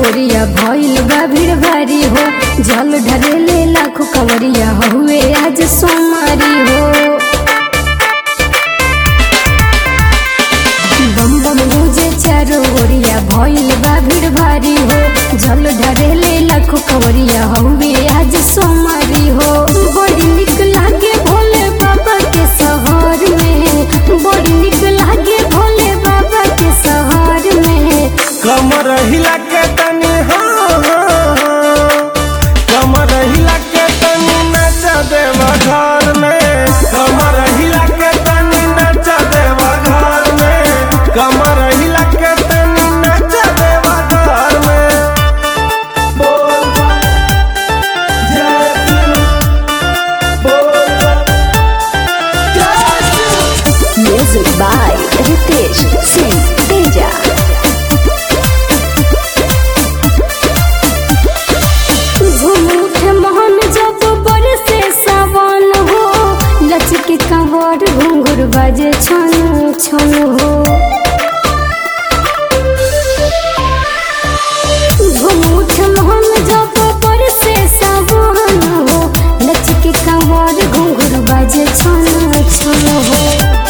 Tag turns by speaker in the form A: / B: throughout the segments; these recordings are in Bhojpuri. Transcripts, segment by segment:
A: ओरिया भइल बा भीड़ भारी हो जल ढरेले लाखों कंवरिया हुए आज सोमारी हो बम बम मुझे चारो ओरिया भइल बा भीड़ भारी हो जल ढरेले लाखों कंवरिया हुए आज सोमारी हो बड़ी निक लागे भोले बाबा के शहर में बड़ी निक लागे भोले बाबा के शहर में
B: कमर हिला के तनी हाँ हाँ, हाँ। कमर हिला के तनी नच देवा घर में कमर हिला के तनी नच देवा घर में कमर हिला के तनी नच देवा घर में बोल बम, जय शिव। बोल बम, जय Shiv.
C: Music by Ritesh Singh Teja.
A: झूम उठे मोहन जब बरसे सावन हो लचके कंवर घुंघर बाजे छन छन हो झूम उठे मोहन जब बरसे सावन हो लचके कंवर घुंघर बाजे छन छन हो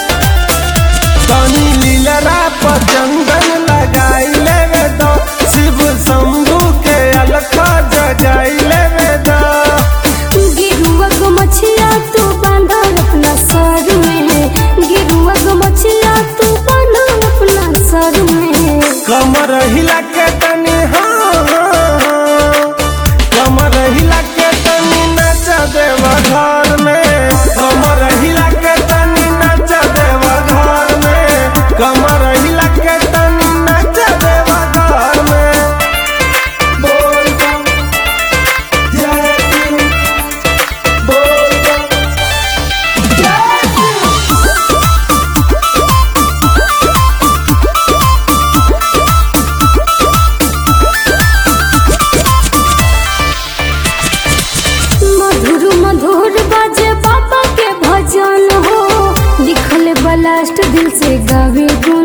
B: तनी लीलरा पर चंदन लगाई लेवे दो शिव शंभू के अलखा जगाई लेवे दो
A: गिरुआ गो मछिया तू बांधा अपना सर में गिरुआ गो मछिया तू बांधा अपना सर में
B: कमर हिला के तनी हाँ हाँ, हाँ। कमर हिला के तनी नच देवा घर में कमर हिला के तनी नच देवा घर में कमर हिला के तनी नच देवा घर में बोल बम जय शिव बोल बम जय शिव
A: मधुर मधुर बाजे बाबा के भजन हो लिखल बलास्ट दिल से गावे गुण